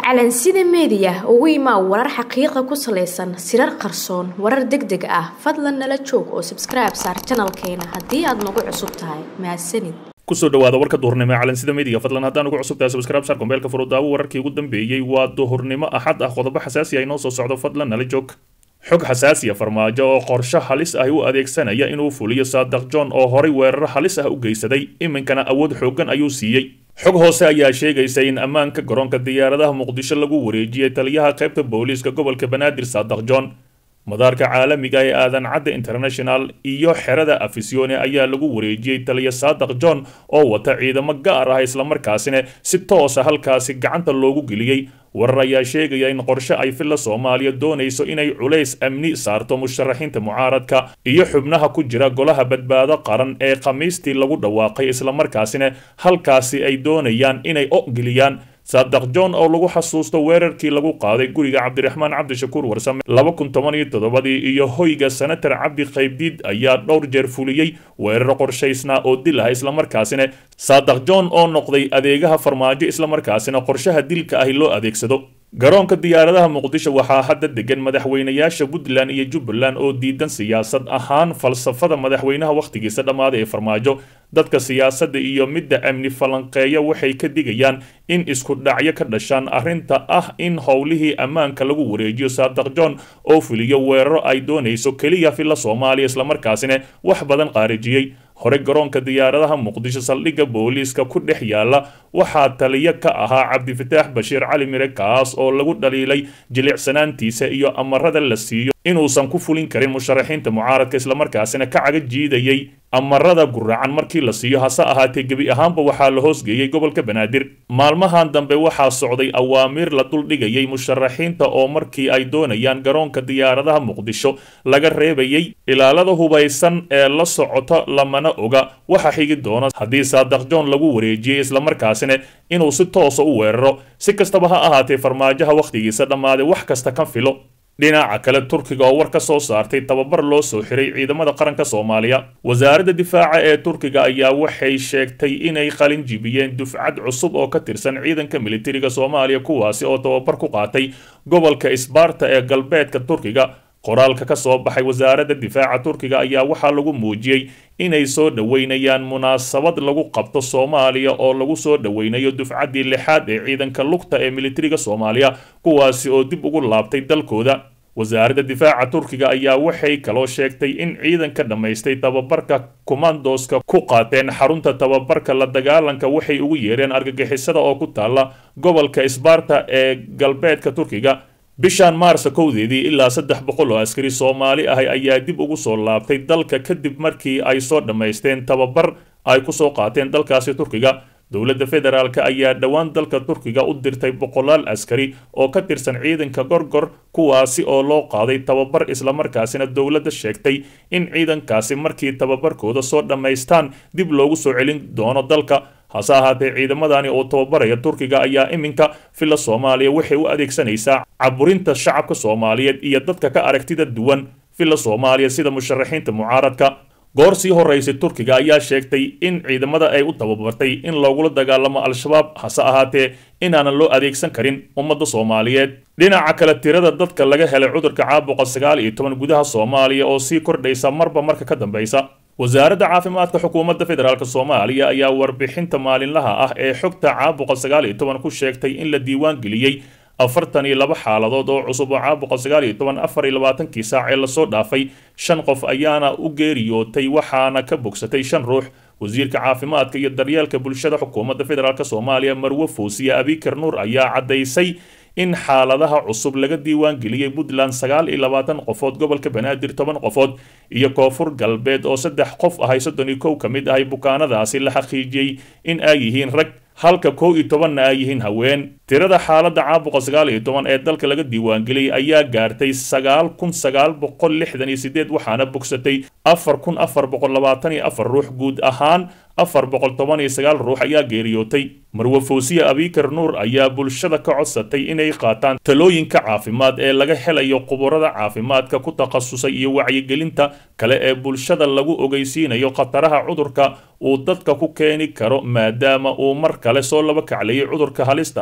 calansida meediya ugu imaa warar xaqiiqa ku salaysan sirar qarsoon warar deg deg ah fadlan nala joog oo sabskribe saar janalkeena haddii aad nagu cusub tahay mahadsanid kusoo dhawaada warka duhurnimo ee calansida meediga fadlan haddaan ugu cusub tahay subscribe saar kombeelka furudaawo wararkii ugu dambeeyey waa duhurnimo axad ah qodobo xasaasi ah inoo soo socdo fadlan nala joog xog xasaasiya farmaajo oo qorshe halis ah u adeegsanaya inuu fuliyo saadaq john oo horay weeraro halis ah u geysaday iminkana awood xooggan ayuu siiyey xog hoose ayaa sheegaysa in ammaanka garoonka diyaaradaha muqdisho lagu wareejiyey taliyaha qaybta booliiska gobolka banaadir saadaq john madaarka caalamiga ee aadan cadda international iyo xerada afisione ayaa lagu wareejiyey taliya saadaq john oo wata ciidamo gaar ah islamarkaasina si toosa halkaasi gacanta loogu geliyey warar ayaa sheegaya in qorshe ay filla soomaaliya doonayso inay culays amni saarto musharaxiinta mucaaradka iyo xubnaha ku jira golaha badbaado qaran ee khamiistii lagu dhawaaqay islamarkaasina halkaasi ay doonayaan inay ogeliyaan saadaq john oo lagu xasuusto weerarkii lagu qaaday guriga cabdiraxmaan cabdishakuur warsame laba kun toban iyo toddobadii iyo hoyga senatar cabdi qaybdiid ayaa dhowr jeer fuliyey weeraro qorshaysnaa oo dil ah islamarkaasina saadaq john oo noqday adeegaha farmaajo islamarkaasina qorshaha dilka ahi loo adeegsado garoonka diyaaradaha muqdisho waxaa hadda degan madaxweynayaasha puntland iyo jubbaland oo diidan siyaasad ahaan falsafada madaxweynaha wakhtigiisa dhammaaday ee farmaajo dadka siyaasadda iyo midda amni falanqeeya waxay ka digayaan in isku dhacyo ka dhashaan arrinta ah in howlihii ammaanka lagu wareejiyo saadaq john oo fuliyo weeraro ay doonayso keliya filla soomaaliya islamarkaasina wax badan qaarijiyey hore garoonka diyaaradaha muqdisho saldhigga booliiska ku dhex yaala waxaa taliyo ka ahaa cabdifataax bashiir cali mire kaas oo lagu dhaliilay jilicsanaantiisa iyo amarada la siiyo inuusan ku fulin karin musharaxiinta mucaaradka islamarkaasina ka caga jiidayay amarada guracan markii la siiyo hase ahaatee gebi ahaanba waxaa la hoosgeeyey gobolka banaadir maalmahan dambe waxaa socday awaamiir la duldhigayay musharaxiinta oo markii ay doonayaan garoonka diyaaradaha muqdisho laga reebayay ilaalada hubaysan ee la socota lamana oga waxa xigi doona haddii saadaq john lagu wareejiyey islamarkaasina inuu si toosa u weeraro si kastaba ha ahaatee farmaajaha wakhtigiisa dhammaaday wax kasta ka filo dhinaca kale turkiga oo war ka soo saartay tababar loo soo xiray ciidamada qaranka soomaaliya wasaaradda difaaca ee turkiga ayaa waxay sheegtay inay qalin jibiyeen dufcad cusub oo ka tirsan ciidanka militariga soomaaliya kuwaasi oo tababar ku qaatay gobolka isbaarta ee galbeedka turkiga qoraalka ka soo baxay wasaaradda difaaca turkiga ayaa waxaa lagu muujiyey inay soo dhoweynayaan munaasabad lagu qabto soomaaliya oo lagu soo dhoweynayo dufcaddii lixaad ee ciidanka lugta ee militariga soomaaliya kuwaasi oo dib ugu laabtay dalkooda wasaaradda difaaca turkiga ayaa waxay kaloo sheegtay in ciidanka dhammaystay tababarka kumandoska ku qaateen xarunta tababarka la dagaalanka waxay ugu yeereen argagixisada oo ku taalla gobolka isbaarta ee galbeedka turkiga bishan maarsa kowdeedii ilaa saddex boqol oo askari soomaali ahi ayaa dib ugu soo laabtay dalka kadib markii ay soo dhammaysteen tababar ay ku soo qaateen dalkaasi turkiga dowladda federaalk ayaa dhowaan dalka turkiga u dirtay boqolaal askari oo ka tirsan ciidanka gorgor kuwaasi oo loo qaaday tababar islamarkaasina dowladda sheegtay in ciidankaasi markii tababarkooda soo dhammaystaan dib loogu soo celin doono dalka hase ahaatee ciidamadani oo tababaraya turkiga ayaa iminka filla soomaaliya waxay u adeegsanaysaa caburinta shacabka soomaaliyeed iyo dadka ka aragtida duwan filla soomaaliya sida musharaxiinta mucaaradka goor sii horeysay turkiga ayaa sheegtay in ciidamada ay u tababartay in loogula dagaalamo al-shabaab hase ahaatee inaanan loo adeegsan karin ummadda soomaaliyeed dhinaca kale tirada dadka laga helay cudurka caabuqa sagaal iyo toban gudaha soomaaliya oo sii kordhaysa marba marka ka dambeysa wasaaradda caafimaadka xukuumadda federaalk soomaaliya ayaa warbixinta maalinlaha ah ee xogta caabuqa sagaal iyo toban ku sheegtay in la diiwaan geliyey afartan iyo laba xaaladood oo cusub oo caabuqa sagaal iyo toban afar iyo labaatankii saac ee lasoo dhaafay shan qof ayaana u geeriyootay waxaana ka bogsatay shan ruux wasiirka caafimaadka iyo daryeelka bulshada xukuumadda federaalk soomaaliya marwe foosiye abikar nuur ayaa caddaysay in xaaladaha cusub laga diiwaan geliyey puntland sagaal iyo labaatan qofood gobolka banaadir toban qofood iyo koonfur galbeed oo saddex qof ahay soddon iyo kow ka mid ahay bukaanadaasi la xaqiijiyey in ay yihiin rag halka kow iyo tobanna ay yihiin haween tirada xaaladda caabuqa sagaal iyo toban ee dalka laga diiwaangeliyey ayaa gaartay sagaal kun sagaal boqol lixdan iyo sideed waxaana bogsatay afar kun afar boqol labaatan iyo afar ruux guud ahaan afar boqol toban iyo sagaal ruux ayaa geeriyootay marwe foosiye abikar nuur ayaa bulshada ka codsatay inay qaataan talooyinka caafimaad ee laga helayo khuburada caafimaadka ku takhasusay iyo wacyigelinta kale ee bulshada lagu ogeysiinayo khataraha cudurka uu dadka ku keeni karo maadaama uu mar kale soo laba kaclayay cudurka halista ahi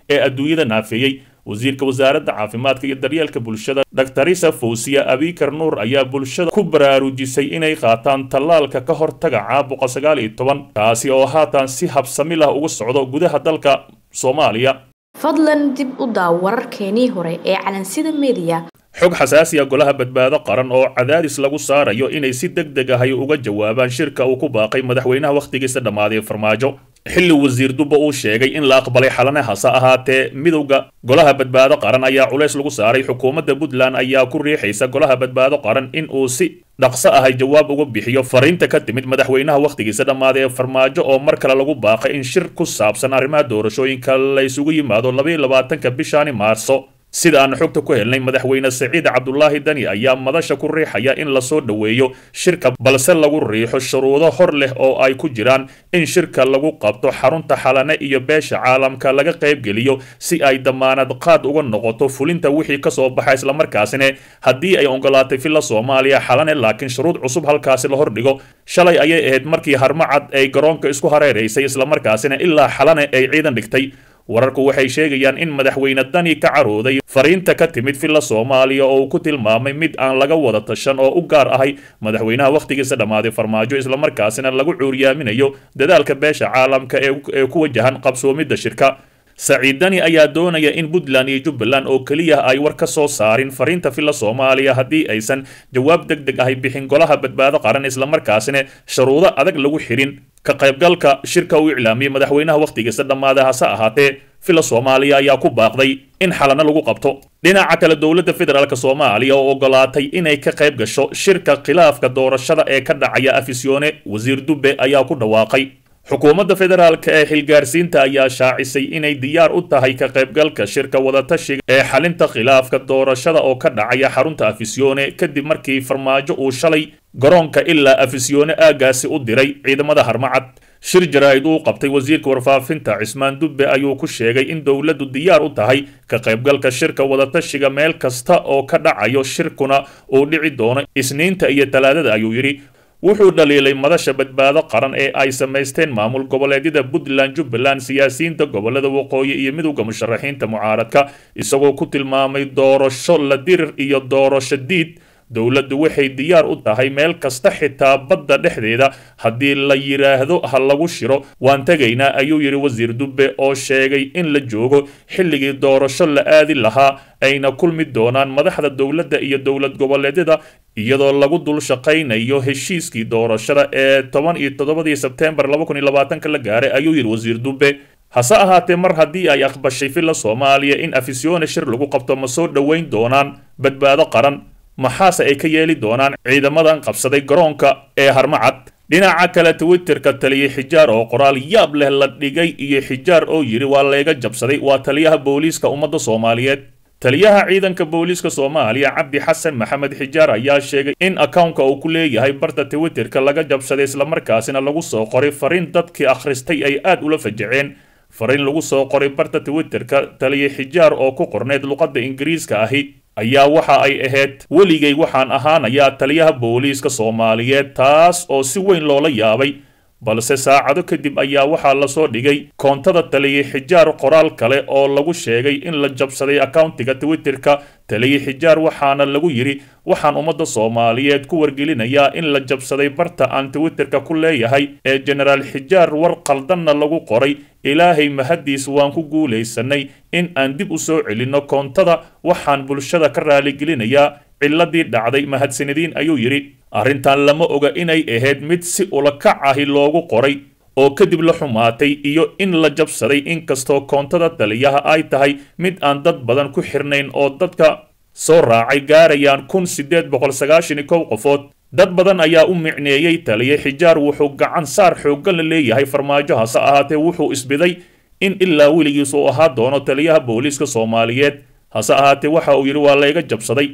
ee adduunyada naafeeyey wasiirka wasaaradda caafimaadka iyo daryeelka bulshada daktarisa fawsiya abikar nuur ayaa bulshada ku baraarujisay inay qaataan tallaalka ka hortaga caabuqa sagaal iyo toban kaasi oo haatan si habsami lah uga socdo gudaha dalka soomaaliya fadlan dib u daaw wararkeenii hore ee calansida mediya xog xasaasiya golaha badbaado qaran oo cadaadis lagu saarayo inay si deg deg ahay uga jawaabaan shirka uu ku baaqay madaxweynaha wakhtigiisa dhammaaday farmaajo xilli wasiir dubba uu sheegay in la aqbalay xalane hase ahaatee midowda golaha badbaado qaran ayaa culays lagu saaray xukuumadda puntland ayaa ku riixaysa golaha badbaado qaran in uu si dhaqso ahay jawaab uga bixiyo fariinta ka timid madaxweynaha wakhtigiisa dhammaaday ee farmaajo oo mar kale lagu baaqay in shir ku saabsan arrimaha doorashooyinka la isugu yimaado labaiyo labaatanka bishaani maarso sida aan xogta ku helnay madaxweyne saciid cabdulaahi dani ayaa madasha ku riixaya in lasoo dhoweeyo shirka balse lagu riixo shuruudo hor leh oo ay ku jiraan in shirka lagu qabto xarunta xalane iyo beesha caalamka laga qaybgeliyo si ay damaanad qaad uga noqoto fulinta wixii kasoo baxa islamarkaasina haddii ay ogolaatay villa soomaaliya xalane laakiin shuruud cusub halkaasi la hordhigo shalay ayay ahayd markii harmacad ay garoonka isku hareeraysay islamarkaasina ilaa xalane ay ciidan dhigtay wararku waxay sheegayaan in madaxweyne dani ka carooday fariinta ka timid villa soomaaliya oo uu ku tilmaamay mid aan laga wada tashan oo u gaar ahay madaxweynaha wakhtigiisa dhammaaday farmaajo islamarkaasina lagu cuuriyaaminayo dadaalka beesha caalamka ee ku wajahan qabsoomidda shirka saciid dani ayaa doonaya in puntland iyo jubbaland oo keliya ay war ka soo saarin fariinta villa soomaaliya haddii aysan jawaab deg deg ahay bixin golaha badbaado qaran islamarkaasina shuruudo adag lagu xirin ka qaybgalka shirka uu iclaamiyey madaxweynaha wakhtigiisa dhammaaday hase ahaatee villa soomaaliya ayaa ku baaqday in xalano lagu qabto dhinaca kale dowladda federaalk soomaaliya oo ogolaatay inay ka qayb gasho shirka khilaafka doorashada ee ka dhacaya afisyoone wasiir dubbe ayaa ku dhawaaqay xukuumadda federaalk ee xilgaarsiinta ayaa shaacisay inay diyaar u tahay ka qaybgalka shirka wadatashiga ee xalinta khilaafka doorashada oo ka dhacaya xarunta afisyoone kadib markii farmaajo uu shalay garoonka ilaa afisyoone aagaasi u diray ciidamada harmacad shir jaraa'id uu qabtay wasiirka warfaafinta cismaan dubbe ayuu ku sheegay in dowladdu diyaar u tahay ka qaybgalka shirka wadatashiga meel kasta oo ka dhacayo shirkuna uu dhici doono isniinta iyo talaadada ayuu yidhi wuxuu dhaliilay madasha badbaado qaran ee ay samaysteen maamul goboleedyada puntland jubbaland siyaasiyiinta gobolada waqooyi iyo midowda musharaxiinta mucaaradka isagoo ku tilmaamay doorasho la dirir iyo doorasho diid dowladdu waxay diyaar u tahay meel kasta xitaa badda dhexdeeda haddii la yidhaahdo ha lagu shiro waan tegaynaa ayuu yidhi wasiir dubbe oo sheegay in la joogo xilligii doorasho la aadi lahaa ayna kulmi doonaan madaxda dowladda iyo dowlad goboleedyada iyadoo lagu dul shaqaynayo heshiiskii doorashada ee toban iyo toddobadii sebteembar laba kun iyo labaatanka la gaaray ayuu yidhi wasiir dubbe hase ahaatee mar haddii ay aqbashay villa soomaaliya in afisyoone shir lagu qabto ma soo dhoweyn doonaan badbaado qaran maxaase ay ka yeeli doonaan ciidamadan qabsaday garoonka ee harmacad dhinaca kale twitterka taliye xijaar oo qoraal yaab leh la dhigay iyo xijaar oo yidhi waa layga jabsaday waa taliyaha booliiska ummadda soomaaliyeed taliyaha ciidanka booliiska soomaaliya cabdi xasan maxamed xijaar ayaa sheegay in akownka uu ku leeyahay barta twitterka laga jabsaday islamarkaasina lagu soo qoray fariin dadkii akhristay ay aad ula fajaceen fariin lagu soo qoray barta twitterka taliye xijaar oo ku qorneyd luqadda ingiriiska ahi ayaa waxa ay ahayd weligay waxaan ahaanayaa taliyaha booliiska soomaaliyeed taas oo si weyn loola yaabay balse saacado kadib ayaa waxaa lasoo dhigay koontada taliye xijaar qoraal kale oo lagu sheegay in la jabsaday akauntiga twitterka taliye xijaar waxaana lagu yidhi waxaan ummadda soomaaliyeed ku wargelinayaa in la jabsaday barta aan twitterka ku leeyahay ee jenaraal xijaar war qaldanna lagu qoray ilaahay mahaddiis waan ku guulaysanay in aan dib u soo celinno koontada waxaan bulshada ka raaligelinayaa ciladii dhacday mahadsanadiin ayuu yidhi arrintan lama oga inay ahayd mid si ulakac ahi loogu qoray oo kadib la xumaatay iyo in la jabsaday inkastoo koontada taliyaha ay tahay mid aan dad badan ku xirnayn oo dadka soo raacay gaarayaan kun sideed boqol sagaashan iyo kow qofood dad badan ayaa u micneeyey taliye xijaar wuxuu gacan saar xooggan la leeyahay farmaajo hase ahaatee wuxuu isbiday in ilaa weligiis uu ahaa doono taliyaha booliiska soomaaliyeed hase ahaatee waxa uu yidhi waa layga jabsaday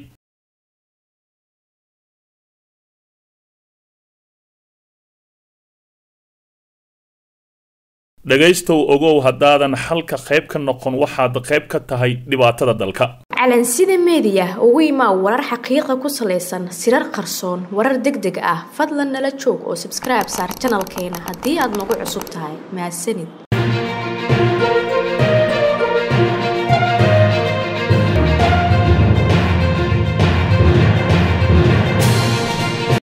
dhegaystow ogow haddaadan xalka qayb ka noqon waxaad qayb ka tahay dhibaatada dalka calansida meediya ugu imaa warar xaqiiqa ku salaysan sirar qarsoon warar deg deg ah fadlan nala joog oo sabskribe saar janalkeena haddii aad nagu cusub tahay mahadsanid